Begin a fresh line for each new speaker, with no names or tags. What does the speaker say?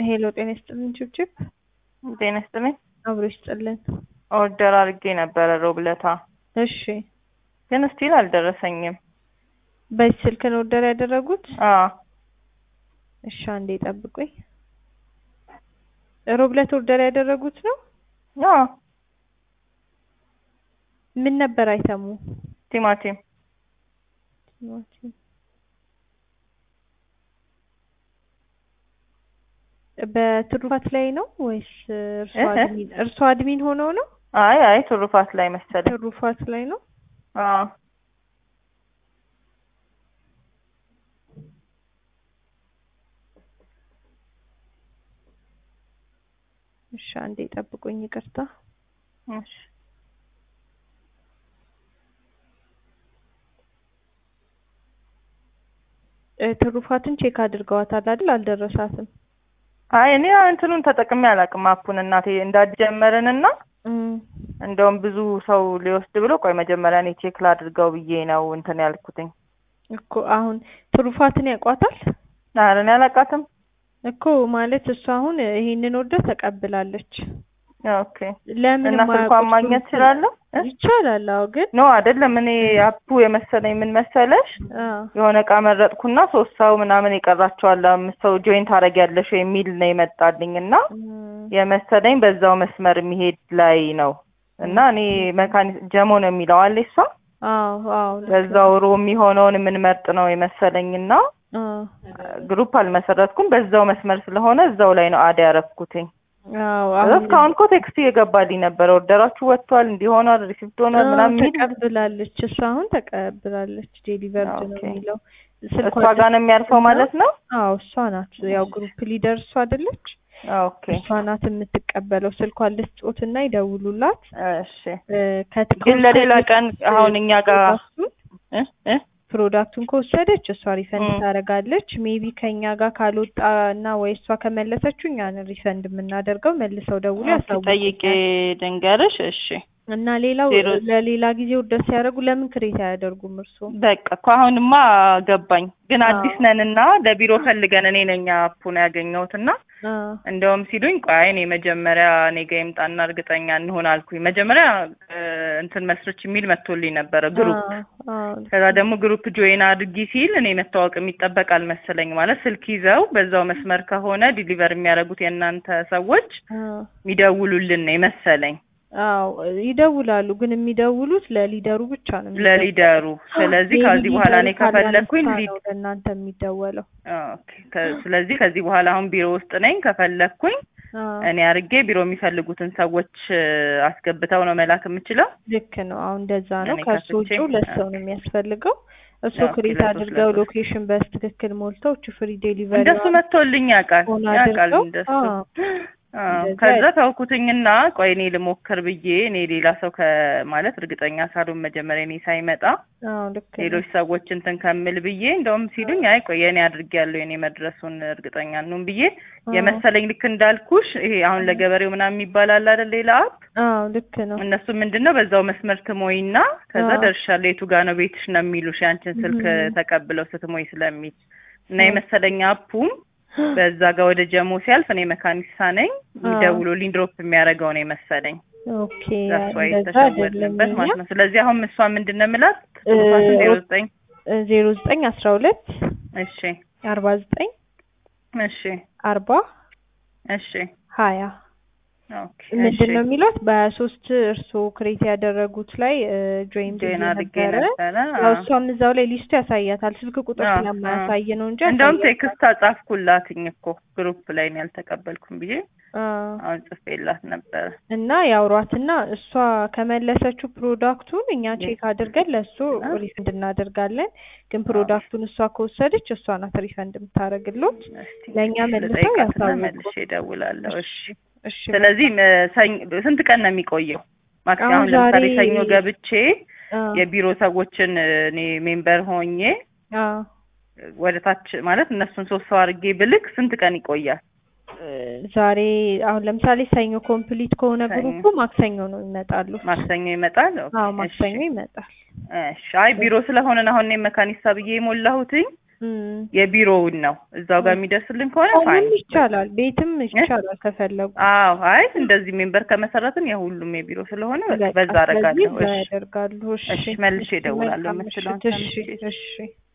ሄሎ ጤና ይስጥልን ችብችብ
ጤና ይስጥልኝ።
አብሮ ይስጥልን።
ኦርደር አድርጌ ነበረ ሮብለታ፣
እሺ
ግን ስቲል አልደረሰኝም።
በዚህ ስልክ ነው ኦርደር ያደረጉት?
አዎ
እሺ አንዴ ጠብቁኝ። ሮብለት ኦርደር ያደረጉት ነው?
አዎ
ምን ነበር አይተሙ?
ቲማቲም
ቲማቲም በትሩፋት ላይ ነው ወይስ እርሶ
እህ?
አድሚን እርሶ አድሚን ሆነው ነው?
አይ አይ ትሩፋት ላይ መሰለኝ።
ትሩፋት ላይ ነው።
አዎ
እሺ አንዴ ጠብቁኝ፣ ይቅርታ።
እሺ
እ ትሩፋትን ቼክ አድርገዋታል አይደል? አልደረሳትም።
አይ እኔ እንትኑን ተጠቅሜ አላውቅም። አፑን እናቴ እንዳትጀመርንና
እም፣
እንደውም ብዙ ሰው ሊወስድ ብሎ ቆይ መጀመሪያ እኔ ቼክ ላድርገው ብዬ ነው እንትን ያልኩትኝ።
እኮ አሁን ትሩፋትን ያውቋታል
ኧረ እኔ አላውቃትም።
እኮ ማለት እሷ አሁን ይሄንን ኦርደር ተቀብላለች።
ኦኬ
ለምን
እና ስልኳን
የማያውቁት
ማግኘት
ትሩፋት-
እችላለሁ? እ?
ይቻላል። አዎ ግን
ኖ አይደለም። እኔ አፑ የመሰለኝ ምን መሰለሽ
አዎ
የሆነ እቃ መረጥኩና ሶስት ሰው ምናምን የቀራቸዋል አምስት ሰው ጆይን ታደርጊያለሽ የሚል ነው የመጣልኝ እና
እም፣
የመሰለኝ በዛው መስመር የሚሄድ ላይ ነው እና እኔ መካኒ ጀሞ ነው የሚለው አለ እሷ
አዎ አዎ ልክ ነው።
በዛው ሮ የሚሆነውን የምንመርጥ ነው የመሰለኝ እና
አዎ
ግሩፕ አልመሰረትኩም በዛው መስመር ስለሆነ እዛው ላይ ነው አድ ያረፍኩትኝ
አዎ
ከዛ
አሁን
እስካሁን እኮ ቴክስት እየገባልኝ ነበር ኦርደራችሁ ወጥቷል እንዲሆኗል ሪሲፕት ሆኗል
አዎ፣
ምናምን የሚል
ተቀብላለች። እሷ አሁን ተቀብላለች። ዴሊቨርድ ነው
ኦኬ።
የሚለው
እሷ
ስልኳ
ጋር ነው የሚያርፈው ማለት ነው
አዎ እሷ ናት። ያው ግሩፕ ሊደር እሷ አይደለች?
ኦኬ
እሷ ናት የምትቀበለው። ስልኳን ልስጦትና ይደውሉላት።
እሺ
እ፣ ከት-
ግን ለሌላ ቀን አሁን እኛ ጋር
ፕሮዳክቱን
እ እ
ፕሮዳክቱን ከወሰደች እሷ ሪፈንድ
ም።
ታደርጋለች። ሜቢ ከኛ ጋር ካልወጣ እና ወይ እሷ ከመለሰችው እኛን ሪፈንድ የምናደርገው መልሰው ደውሎ
ኦኬ፣
ያሳውቁኛል።
ጠይቄ ድንገርሽ እሺ
እና ሌላው
ዜሮ-
ለሌላ ጊዜ ውርደት ሲያደርጉ ለምን ክሬት አያደርጉም እርስዎ?
በቃ እኮ አሁንማ ገባኝ። ግን
አዎ።
አዲስ ነን እና ለቢሮ ፈልገን እኔ ነኝ አፑን ያገኘሁት እና
አ
እንደውም ሲሉኝ ቆይ እኔ መጀመሪያ እኔ ጋ ይምጣና እርግጠኛ እንሆን አልኩኝ። መጀመሪያ እ፣ እንትን መስርች የሚል መጥቶልኝ ነበረ ግሩፕ።
አ
ከዛ ደግሞ ግሩፕ ጆይን አድርጊ ሲል እኔ መታወቅ የሚጠበቅ አልመሰለኝ። ማለት ስልክ ይዘው በዛው መስመር ከሆነ ዲሊቨር የሚያደርጉት የእናንተ ሰዎች
አ
የሚደውሉልን ነው የመሰለኝ
አዎ ይደውላሉ፣ ግን የሚደውሉት ለሊደሩ ብቻ ነው የሚደውሉት።
ለሊደሩ። ስለዚህ
ሜቢ
ከዚህ በኋላ እኔ
ሊደሩ ካላነሳ
ከፈለግኩኝ
ነው
ሊድ
ለእናንተ የሚደወለው።
ኦኬ። ከ- ስለዚህ ከዚህ በኋላ አሁን ቢሮ ውስጥ ነኝ። ከፈለግኩኝ
አ
እኔ አርጌ ቢሮ የሚፈልጉትን ሰዎች እ፣ አስገብተው ነው መላክ የምችለው።
ልክ ነው። አሁን እንደዛ ነው።
እኔ
ከእሱ
ከፍቼ፣
ውጭ ሁለት ሰው ነው የሚያስፈልገው። እሱ
ኦኬ፣
ክሬት
ለሶስት
አድርገው
ለሶስት።
ሎኬሽን በትክክል ሞልተው እቺ ፍሪ ዴሊቨሪ
እንደሱ መጥቶልኝ ያውቃል
ሆን
ያውቃል
አድርገው
እንደሱ
አዎ
አዎ።
እንደዛ
ከዛ ተውኩትኝና ቆይ እኔ ልሞክር ብዬ እኔ ሌላ ሰው ከማለት እርግጠኛ ሳልሆን መጀመሪያ እኔ ሳይመጣ
አዎ ልክ ነው።
ሌሎች ሰዎች እንትን ከምል ብዬ እንደውም ሲሉኝ አይ ቆይ የኔ አድርጌያለሁ የኔ መድረሱን እርግጠኛ እንሁን ብዬ
አዎ
የመሰለኝ ልክ እንዳልኩሽ ይሄ አሁን ለገበሬው ምናምን የሚባል አለ አይደል ሌላ አፕ
አዎ ልክ ነው።
እነሱ ምንድን ነው በዛው መስመር ትሞይና ከዛ
አዎ።
ደርሻለሁ የቱ ጋ ነው ቤትሽ ነው የሚሉሽ ያንቺን ስልክ
እም።
ተቀብለው ስትሞይ ስለሚል እና
አዎ።
የመሰለኝ አፑም በዛ ጋር ወደ ጀሞ ሲያልፍ እኔ መካኒሳ ነኝ የሚደውሉልኝ ድሮፕ የሚያደርገው ነው የመሰለኝ
ኦኬ
ዛስ ዋይ
እንደዛ አይደለም
የተሸወድንበት
እኛ
ማለት ነው። ስለዚህ አሁን እሷ ምንድን ነው የምላት
እ፣
ዜሮ ዘጠኝ
ዜሮ ዘጠኝ አስራ ሁለት
እሺ
አርባ ዘጠኝ
እሺ
አርባ
እሺ
ሀያ
ኦኬ
ምንድን
እሺ
ነው የሚሏት በሀያ ሶስት እርስዎ ክሬት ያደረጉት ላይ ጆይን ብዬ
ጆይን አድርጌ
ነበረ።
ነበረ
ያው
አዎ።
እሷም እዛው ላይ ሊስቱ ያሳያታል። ስልክ ቁጥር
አዎ፣
ስለማያሳይ ነው እንጂ
እንደውም
ያሳያታል።
ቴክስት አጻፍኩላትኝ እኮ ግሩፕ ላይ ነው ያልተቀበልኩም ብዬ
አዎ።
አሁን ጽፌላት ነበረ።
እና ያውሯትና እሷ ከመለሰችው ፕሮዳክቱን እኛ ቼክ አድርገን ለእሱ ሪፈንድ እናደርጋለን። ግን ፕሮዳክቱን እሷ ከወሰደች እሷ ናት ሪፈንድ የምታደርግሎት።
እስቲ
ለእኛ መልሰው
ልጠይቃትና
ያሳውቁ።
መልሼ እደውላለሁ። እሺ
እሺ
ስለዚህ ም- ሰኝ ስንት ቀን ነው የሚቆየው? ማክሲመም
አሁን
አሁን ለምሳሌ
ዛሬ-
ሰኞ ገብቼ
አዎ፣
የቢሮ ሰዎችን እኔ ሜምበር ሆኜ
አዎ።
ወደ ታች ማለት እነሱን ሶስት ሰው አድርጌ ብልክ ስንት ቀን ይቆያል?
እ፣ ዛሬ አሁን ለምሳሌ ሰኞ ኮምፕሊት ከሆነ
ሰኞ።
ግሩፑ ማክሰኞ ነው ይመጣሉ።
ማክሰኞ ይመጣል? ኦኬ፣
አዎ
እሺ።
ማክሰኞ ይመጣል።
እሺ። አይ ቢሮ ስለሆነ አሁን እኔ መካኒሳ ብዬ የሞላሁትኝ
እም።
የቢሮውን ነው እዛው ጋር የሚደርስልን ከሆነ
አሁንም
ፋይን
ይቻላል፣ ቤትም ይቻላል ከፈለጉ።
አዎ አይ እንደዚህ ሜምበር ከመሰረትን የሁሉም የቢሮ ስለሆነ በቃ በዛ
ስለዚህ
አደርጋለሁ
እዛ
እሺ
ያደርጋሉ። እሺ
እሺ መልሼ እደውላለሁ
መልካም
የምትለውን
ምሽት። እሺ
ሰምቼ
እሺ